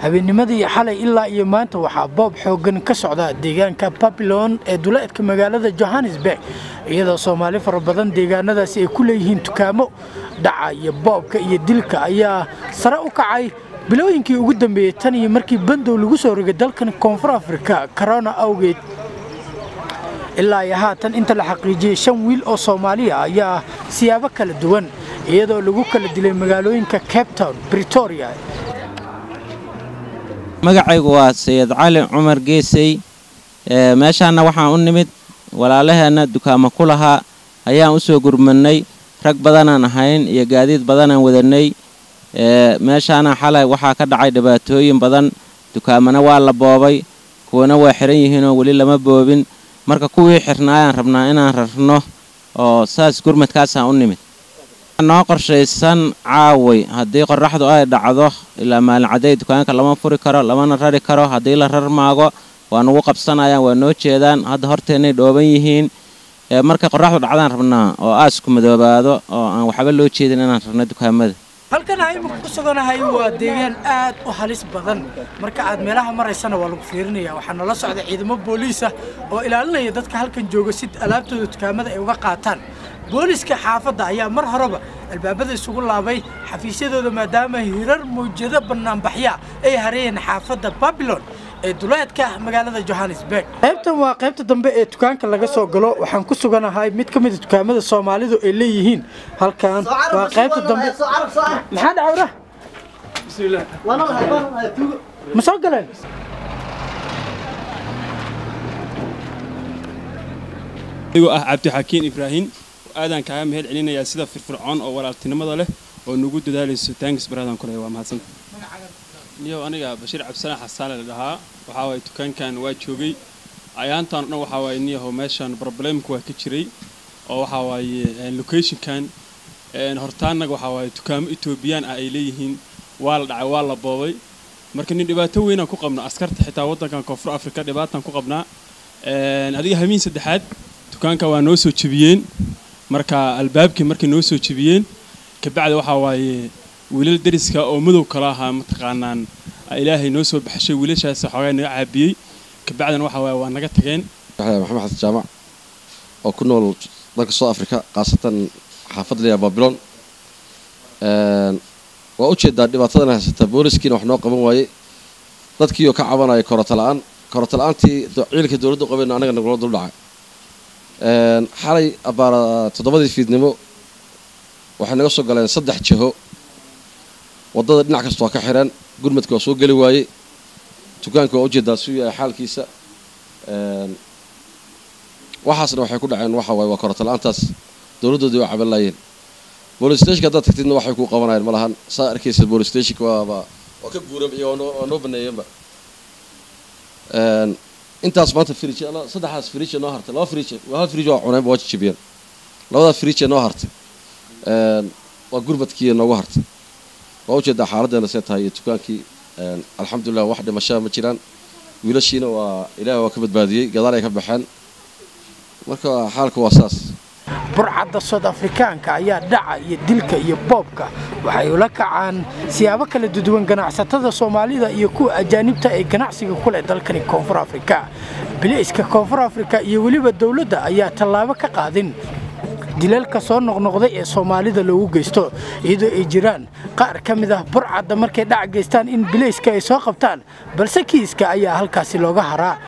habeennimadii xalay ilaa iyo maanta waxaa boob xooggan ka socda deegaanka babilon ee duleedka magaalada johannesburg iyadoo soomaali fara badan deegaanadaasi ay ku leeyihiin dukaamo dhaca iyo boobka iyo dilka ayaa sare u kacay bilooyinkii ugu dambeeyey tan iyo markii bandow lagu soo rogay dalkan koonfur afrika corona awgeed ilaa iyo haatan inta la xaqiijiyey shan wiil oo soomaaliya ayaa siyaabo kala duwan iyadoo lagu kala dilay magaalooyinka cape town britoria magacaygu waa sayid cali cumar geesey meeshaanna waxaan u nimid walaalaheenna dukaamo ku lahaa ayaan u soo gurmadnay rag badanaan ahayn iyo gaadiid badanaan wadannay meeshaana xalay waxaa ka dhacay dhibaatooyin badan dukaamana waa la boobay kuwana waa xihan yihiinoo weli lama boobin marka kuwii xirnaayaan rabnaa inaan rarno oo saas gurmadkaasaan u nimid noo qorshaysan caaway haddii qorraxdu ay dhacdo ilaa maalin cadday dukaanka lama furi karo lamana rari karo haddii la rar maago waa nugu qabsanayaan waa noo jeedaan hadda horteennay dhooban yihiin markay qorraxdu dhacdaan rabnaa oo aasku madoobaado oo aan waxba loo jeedin inaan rarno dukaamada halkan aynu ku suganahay waa deegaan aad u halis badan marka aad meelaha maraysana waa lagu fiirinaya waxaa nala socda ciidamo booliisa oo ilaalinaya dadka halkan jooga si alaabtooda dukaamada ay uga qaataan booliska xaafadda ayaa mar horeba albaabada isugu laabay xafiisyadooda maadaama hirar mawjado bannaanbaxya ay hareeyeen xaafadda babilon ee duleedka magaalada johannesburg qaybtan waa qaybta dambe ee dukaanka laga soo galo waxaan ku suganahay mid ka mida dukaamada soomaalidu ay leeyihiin halkan waa qaybta dambe maxaa dhacawra ma soo galeen anigoo ah cabdixakiin ibraahim aadaan kaaga mahad celinayaa sida firfircoon oo walaaltinimada leh oo nagu dadaalayso taangis baraadaan kule waa mahadsanta niyow aniga bashiir cabdisalaan xasaale la dhahaa waxaa waaye dukaankan waa joogay ayaantaan o dhan waxaa waaye niyahow meeshan problemka waa ka jiray oo waxaa waaye locationkan hortaanaga waxaa waaye dukaamo etoobiyaan ah ay leeyihiin waa la dhacay waa la boobay marka nin dhibaato weynaan ku qabna askarta xitaa waddankan koonfur afrika dhibaataan ku qabnaa adiga hamiin saddexaad dukaanka waa noo soo jebiyeen marka albaabkii markay noo soo jebiyeen kabacdi waxaa waaye wiilal dariska oo madow kala ahaa mataqaanaan ilaahay noo soo baxshay wiilashaas xoogaa naga caabiyey kabacdina waxaa waaye waa naga tageen maxamed xasan jaamac oo ku nool dalka south africa khaasatan xaafadda layaa babilon waa u jeedaa dhibaatadana haysata booliskiina wax noo qaban waaye dadkiioo ka cabanaya korota la-aan korota la-aantii ciidanka dowladdu qabeyna anaga nagula dul dhacay xalay abbaara toddobadii fiidnimo waxay naga soo galeen saddex jiho waddada dhinac kasta waa ka xidhan gurmadka waa soo geli waayey dukaanka waa ujeedaa suu yahay xaalkiisa waxaasna waxay ku dhaceen waxa waaye waa korota la-aantaas dowladdoodii waa caban laayeen bolis stationka haddaad tagtidna waxay kuu qabanayeen ma lahan saa arkaysa bolis stationka waaba waa ka guuran iyo waa noo baneeyeenba intaas maanta fridge saddexdaas fridge noo hartay laba fridge waa hal fridge waa cuneen waa jijibiyeen labadaa fridge noo hartay waa gurmadkii noogu hartay waa ujeedaa xaaladdeena see tahay iyo dukaankii alxamdulilah wax dhimashaa ma jiraan wiilashiina waa ilaahay waa ka badbaadiyey gadaal ay ka baxeen marka xaalka waa saas burcadda sood afrikaanka ayaa dhaca iyo dilka iyo boobka waxay ula kacaan siyaabo kala duduwan ganacsatada soomaalida iyo kuwa ajaanibta ee ganacsiga ku leh dalkani koonfur afrika biliiska koonfur afrika iyo weliba dowladda ayaa tallaabo ka qaadin dilalka soo noqnoqday ee soomaalida loogu geysto iyadoo ay jiraan qaar ka mid ah burcadda markay dhac geystaan in bilayska ay soo qabtaan balse kiiska ayaa halkaasi looga haraa